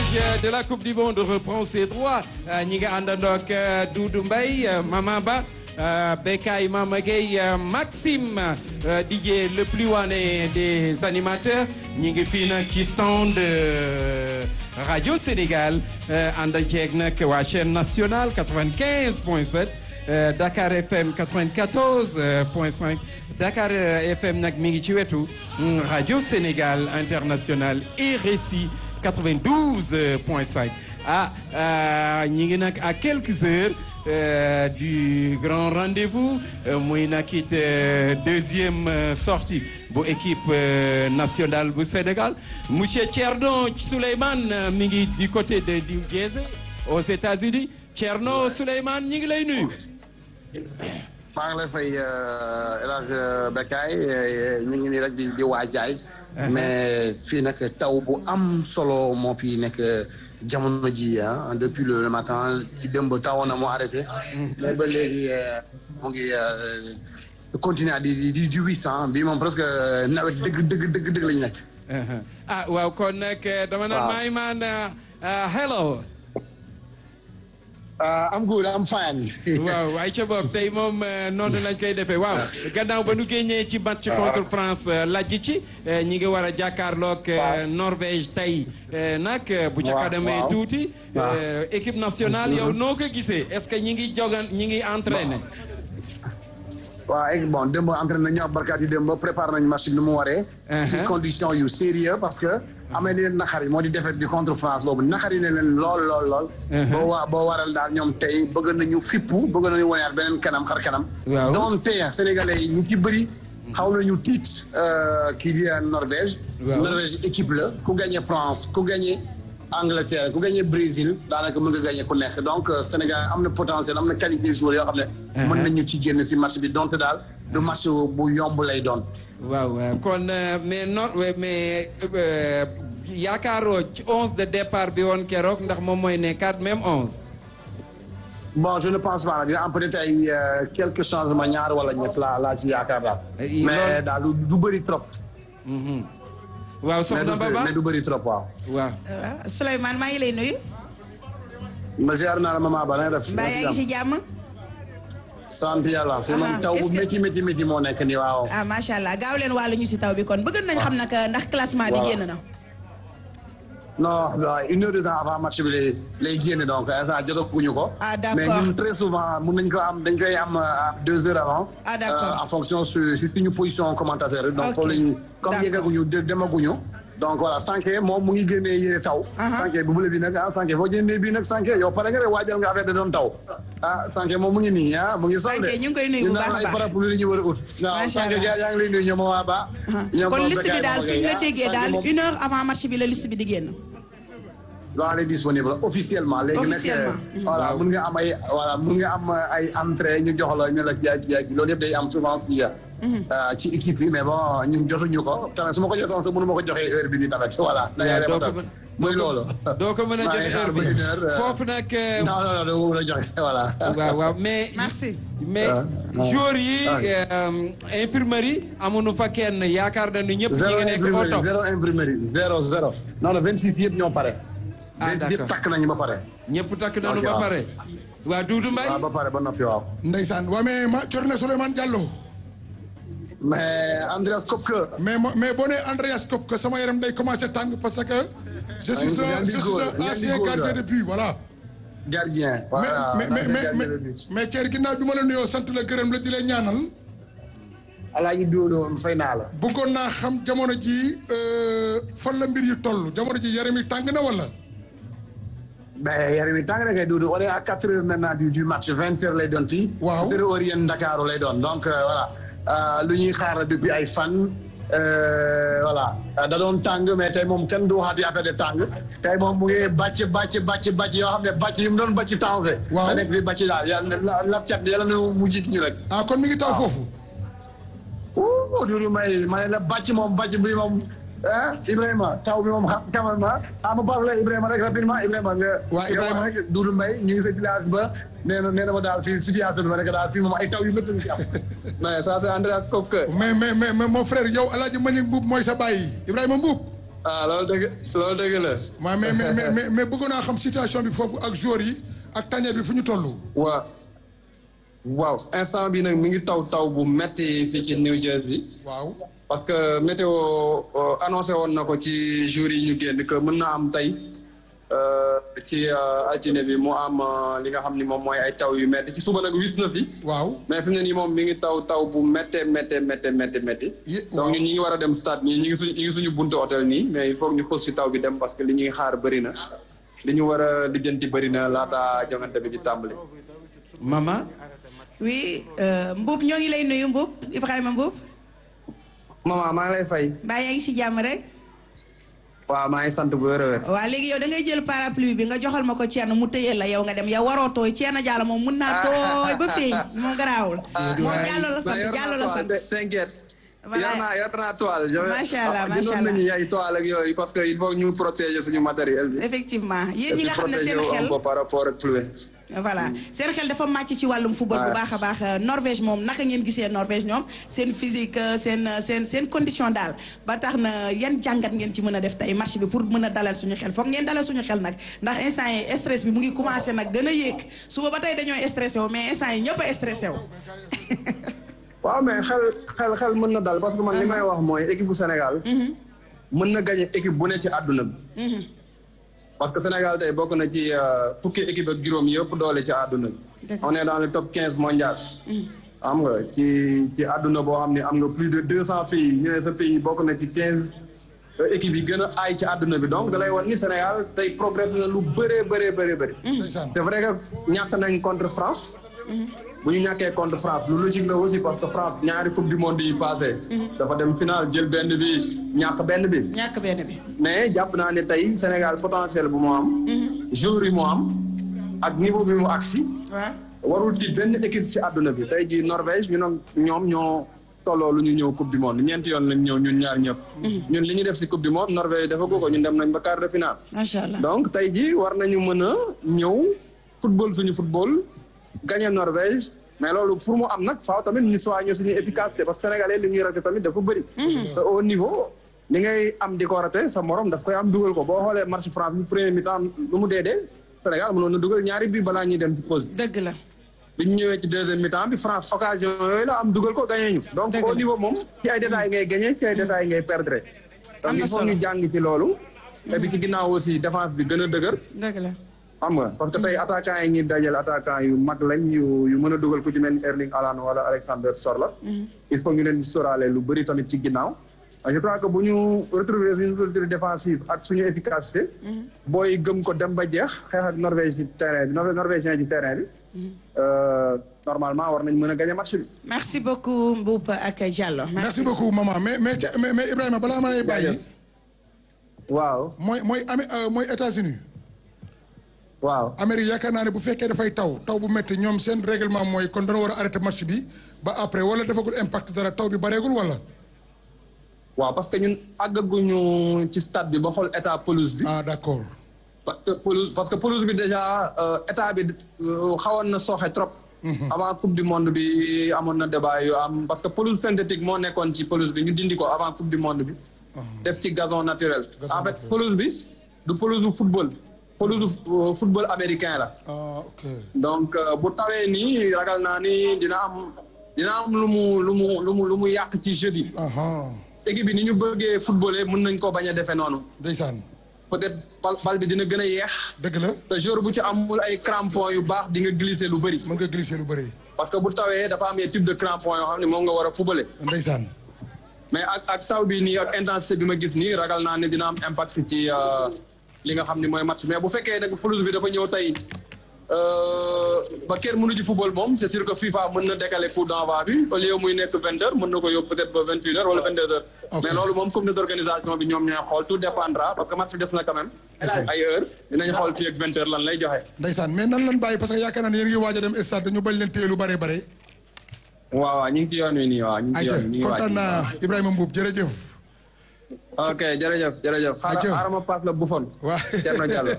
de la Coupe du Monde reprend ses droits ñi nga àndandoo ak Doudou Mbaye Mama Ba Bekay Mama Gueye Maxime DJ le plus wané des animateurs ñi ngi fii nag ci stand Radio Sénégal ànd ceeg nag waa chaîne nationale 95 point 7 Dakar FM 94 point 5 Dakar FM nag mi ngi ci wetu Radio Sénégal International RSI 92 point 5 ah ñi ngi nag à quelques heures Euh, du grand rendez-vous muy nag it deuxième sortie bu équipe nationale bu Sénégal monsieur Thierno Souleymane mi ngi du côté de New Jersey aux États-Unis Thierno Souleymane ñi ngi lay nuyu. maa ngi lay fay El Hadj Bekay ñu ngi nii rek di di waajaay. mais fii nag taw bu am solo moo fi nekk. jamono ji ah depuis le matin ci démb tawoon na moo arrêté. mais ba léegi mu ngi continuer di di di huit cent bi moom presque nawet dëgg dëgg dëgg dëgg lañu nekk. ah waaw kon nag dama naan maay maan hello. am good am fine. waaw waaye ca bopp tey moom noonu lañ koy defee waaw gannaaw ba nu génnee ci match contre France lajj ci ñi ngi war a jàkkaarloog Norvège tey nag bu ca kanamee tuuti équipe nationale yow noo ko gisee est-ce que ñi ngi jogan ñi ngi entraîné waaw bon démb entraîné nañu barkaat yi démb préparé nañu match bi nu mu waree ci condition yu sérieux parce que amee leen naxar yi moo di défaite bi contre France boobu naxar yi ne leen lool lool lool boo waa boo waral daal ñoom tey bëgg nañu fippu bëgg nañu woneaat beneen kanam xar kanam doon tey sénégalais yi ñu ci bëri xaw nañu tiit kii di Norvège Norvège équipe la ku gagné France ku gagné Angleterre ku gagné Brésil daanaka mën nga gagné ku nekk donc Sénégal am na potentiel am na qualité joueur yoo xam ne mën nañu ci génn si match bi donte daal du match bu yomb lay doon waaw kon mais non mais yaakaaroo ci onze de départ bi woon keroog ndax moom mooy nekkaat même onze. bon je ne pense pas dina am peut-être ay quelques changements ñaar wala ñett laa laa ci yaakaar daal. mais daal du bëri trop. waaw soxna Baba mais du bëri trop waaw. waaw. Souleymane maa ngi lay nuyu. ma ziar naa la maman Ba na def. mbaa yaa ngi ci jàmm. sant yàlla fi moom taw bu métti métti métti moo nekk nii waaw. ah macha allah gaaw leen wàllu ñu si taw bi kon bëgg nañ xam nag ndax classement bi génn na. non une heure de temps avant match bi lay lay génn donc instant jotaguñu ko. ah d'accord mais ñun très souvent mun nañ ko am dañ koy am deux heures avant. ah d'accord en fonction su si suñu position commentateur yi. donc foofu la ñu comme yeggaguñu demaguñu. donc voilà Sanké moom mu ngi génnee yére taw. Sanké bu bële bi nag ah Sanké foo génnee bii nag Sanké yow pare nga de waajal nga affaire de doon taw. ah Sanké moom mu ngi nii ah mu ngi. Sanké ñu ngi koy nuyu bu baax a baax ay parapluie la ñu war a ut. waaw Sanké yaa ngi lay nuyu ñoom waa Ba. kon liste bi daal suñu la déggee daal une heure avant match bi la liste bi di génn. waaw elle est disponible officiellement. léegi nag voilà mun nga am ay voilà mun nga am ay entrée ñu jox la ñu la jaay jaay loolu yëpp day am souvent si ci équipe yi mais bon ñun jotuñu ko tamit su ma ko jotoon sax mënu ma ko joxee heure bi nii tamit voilà. doo ko muy loolu. doo ko mën a joxe heure bi foofu nag. non non non doo mën a joxe voilà. waaw waaw mais. merci. mais jour yi infirmerie amuñu fa kenn yaakaar nañu ñëpp. ñi ngi nekk au top zéro infirmerie zéro zéro. non non 26 yëpp ñoo pare. ah d'accord yëpp takk nañu ba pare. ñëpp takk nañu ba pare. waa Doudou Mbaye. waaw ba pare ba noppi waaw. Ndeysaan waa mais ma Thierno Souleymane Diallo. mais Andreas Kopke. mais mais boo nee Andreas Kopke sama yaram day commencé tàng parce que. je suis un je suis un ancien gardien de but voilà. gardien. voilà mais mais mais mais Thierno ginnaaw bi ma la nuyoo sant la gërëm la di la ñaanal. alaaji Dodo fay naa la. bëggoon naa xam jamono ji fan la mbir yi toll jamono ji yaram yi tàng na wala. mais yaram yi tàng na kay Dodo on est à quatre heures maintenant du du match vingt heures lay doon fii. waaw zéro heure yéen Ndakaaru lay doon donc voilà lu ñuy xaar depuis ay fan. voilà da doon tàng mais tey moom kenn du waxaati affaire de tàng tey moom mu ngi bàcc bàcc bàcc bàcc yoo xam ne bàcc yi mu doon bàcc temps fe waaw da nekk fi bàcc daal yàlla lab cat yàlla na mu jiit ñu rek ah kon mi ngi taw foofu o Doudou may ma ne la bàcc moom bàcc bi moom ah Ibrahima taw bi moom xam xamal ma ah ma parle Ibrahima rek rapidement Ibrahima nga waa Ibrahima rek Doudou Mbaye ñu ngi sa village ba nee na nee na ma daal fii situation bi ma nekk daal fii moom ay taw yu métti fi am mais ça c'est Andreas Kopke mais mais mais mais mon frère yow El Hadj Manick Mbuub mooy sa bàyyi Ibrahima Mbuub ah loolu dëgg loolu dëgg la. waaw mais mais mais mais mais bëggoon naa xam situation bi foofu ak joueurs yi ak tànneer bi fu ñu toll. waaw waaw instant bi nag mi ngi taw taw bu metti fii ci New Jersey. waaw. parce que météo annoncé woon na ko ci jours yi ñu génn que mën na am tey ci altine bi mu am li nga xam ni moom mooy ay taw yu metti ci suba nag wis na fi. waaw mais fi mu ne nii moom mi ngi taw taw bu méttee méttee méttee méttee métti. donc ñun ñi ngi war a dem stade nii ñi ngi suñu ñi ngi suñu buntu hôtel nii mais il faut ñu xuus si taw bi dem parce que li ñuy xaar bëri na li ñu war a lijjanti bëri na laata jongante bi di tàmbali. Mama. oui Mboub ñoo ngi lay nuyu Mboub Ibrahima Mboub. maman maa ngi lay fay. mbaa yaa ngi si jàmm rek. waaw maa ngi sant bu wér a wér. waaw léegi yow da ngay jël parapluie bi nga joxal ma ko Thierno mu tëyeel la yow nga dem yow waroo tooy Thierno Diallo moom mun naa tooy ba feeñ moom garaawul. moom Diallo la sant Diallo la sant. t'inquiète. voilà yor naa yor naa toile. macha allah macha jëndoon allah nañu ay toile ak yooyu parce que il faut ñu protéger suñu matériel bi. effectivement yéen ñi nga xam ne protéger seen wu xel un peu par rapport ak pluie. voilà seen xel dafa màcc ci wàllum football bu baax a baax Norvège moom naka ngeen gisee Norvège ñoom seen physique seen seen seen condition daal ba tax na yan jàngat ngeen ci mën a def tey match bi pour mën a dalal suñu xel foog ngeen dalal suñu xel nag ndax instant yi stress bi mu ngi commencé nag gën a yéeg suba ba tey dañoo stressé wu mais instant yi ñëpp a stressé wu. waaw mais xel xel xel mën na dal parce que man li may wax mooy équipe bu Sénégal. mën na gagné équipe bu ne ci àdduna bi. parce que Sénégal tey bokk na ci fukki équipe ak juróom yëpp doole ci àdduna bi. on est dans le top 15 mondial. xam nga ci ci àdduna boo xam ne am nga plus de 200 pays ñu ne sa pays bokk na ci 15 équipes yi gën a aay ci àdduna bi donc da lay wan ni Sénégal tey progrès na lu bëree bëree bëree bëri. ndeysaan c'est vrai que ñàkk nañ contre France. bu ñu ñàkkee contre France lu logique la aussi parce que France ñaari coupe du monde yi passé dafa dem final jël benn bi ñàkk benn bi. ñàkk benn bi. mais jàpp naa ne tey Sénégal potentiel bu mu am. joueur yi mu am ak niveau bi mu agsi waaw. warul ci benn équipe ci àdduna bi tey jii Norvège ñu ne ñoom ñoo tolloo lu ñu ñëw coupe du monde ñeenti yoon lañ ñëw ñun ñaar ñëpp. ñun li ñu def si coupe du monde Norvège dafa ko ñun dem nañ ba quart de finale. macha allah donc tey jii war nañu mën a ñëw football suñu football gagné Norvège mais loolu pour mu am nag faaw tamit ñu soigner suñu efficacité parce que sénégalais li ñuy raté tamit dafa bëri. te au niveau li ngay am di ko raté sa morom daf koy am dugal ko boo xoolee match France bi premier mi-temps lu mu dee dee Sénégal mënoon na dugal ñaari bi balaa ñuy dem ci pause bi. dëgg la. bi ñu ñëwee ci deuxième mi-temps bi France occasion yooyu la am dugal ko gagné ñu. donc Dëgg au la. niveau moom ci ay détails ngay gagné ci ay détails ngay perdre. Am donc na il faut solo. ñu jàng ci loolu. et puis ci ginnaaw aussi défense bi gën a dëgër. dëgg la. xam nga parce que tey attaquant yi ñuy dajal attaquant yu mag lañ yu yu mën a dugal ku ci mel ni Erling Haaland wala Alexander Sorloth il faut ñu leen di sóoraale lu bëri tamit ci ginnaaw je crois que bu ñu retrouver suñu solidité défensive ak suñu efficacité booy gëm ko dem ba jeex xeex ak Norvège ci terrain bi Norvège norvégien ci terrain bi euh, normalement war nañ mën a gagner match bi merci beaucoup Mboup ak Diallo. merci beaucoup maman mais mais mais mais Ibrahima balaa ma lay bàyyi. waaw mooy mooy Amé mooy États-Unis waaw Amérique yaakaar naa ne bu fekkee dafay taw taw bu métti ñoom seen règlement mooy kon dana war a arrêté match bi ba après wala defagul impact dara taw bi bareegul wala. waaw parce que ñun àggaguñu ci stade bi ba xool état pelouse bi ah d'accord. parce que pelouse parce que pelouse bi déjà euh, état bi euh, xawoon na sooxe trop. avant coupe du monde bi amoon na débat yu am parce que pelouse synthétique moo nekkoon ci pelouse bi ñu dindi ko avant coupe du monde bi. def ci gazon naturel. Gazon en fait naturel. pelouse bi du pelouse bu football. pelouse bu football américain la. ah ok. donc euh, bu tawee nii ragal naa ni dina am dina am lu mu lu mu lu mu lu mu yàq ci jeu bi. aha équipe bi ni ñu bëggee footballé mën nañ ko bañ a defee noonu. ndeysaan peut-être bal bal bi dina gën a yeex. dëgg la te jour bu ci amul ay crampons yu baax di nga glisser lu bëri. mën nga glisser lu bëri. parce que bu tawee dafa am ay type de crampons yoo xam ne moom nga war a fubale. ndeysaan. mais ak ak taw bi nii ak intensité bi ma gis nii ragal naa ne dina am impact ci euh, li nga xam ne mooy match mais bu fekkee nag pelouse bi dafa ñëw tey euh, ba kenn mënu ci football moom c'est sûr que FIFA mën na décaler coup d'envoi bi au lieu muy nekk vingt heures mën na ko yóbbu peut-être ba vingt une heures wala vingt deux heures. Ok. mais loolu moom comité d'organisation bi ñoom ñooy xool tout dépendra parce que match bi des na quand même. ay heures dinañ xool fii ak vingt heures lan lay joxe. ndeysaan mais nan lan bàyyi parce que yaakaar naa ne yéen ngi waaj a dem stade dañu bañ leen téye lu bare bare. waaw waaw ñu ngi ci yoon wi nii waaw ñu ngi ci ayca yoon wi ñu ngi waaj. kontaan naa Ibrahima Mbuub jërëjëf. ok jërëjëf jërëjëf. Ayca. xaaral xaaral ma passe la Buffon. waa Thierno Diallo.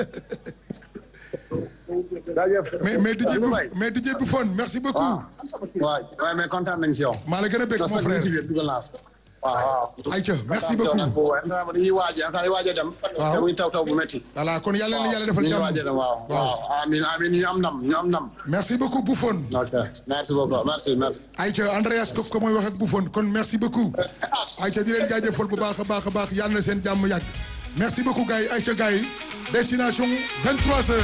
jaajëf. mais mais DJ Aliou Buff Mbaye. mais DJ Buffon merci beaucoup. waaw waaw mais kontaan nañ si yow. maa la gën a bëgg non mon sax ñu frère. ci biir dugal naa waaw waaw. Aïcha merci beaucoup beaucoup. dañuy waaj a dañuy waaj a dem. Waaw. te muy taw taw bu métti. voilà kon yàlla na yàlla defal ñu ngi waaj a dem jàmm waaw. waaw amiin amiin ñu am ndam ñu am ndam. merci beaucoup Bouffon ok merci beaucoup merci merci. Aïcha Andreas ko ko mooy wax ak Bouffon kon merci beaucoup Aïcha di leen jaajëfal bu baax a baax a baax yàlla na seen jàmm yàgg merci beaucoup gars yi Aïcha gars yi destination 23 heures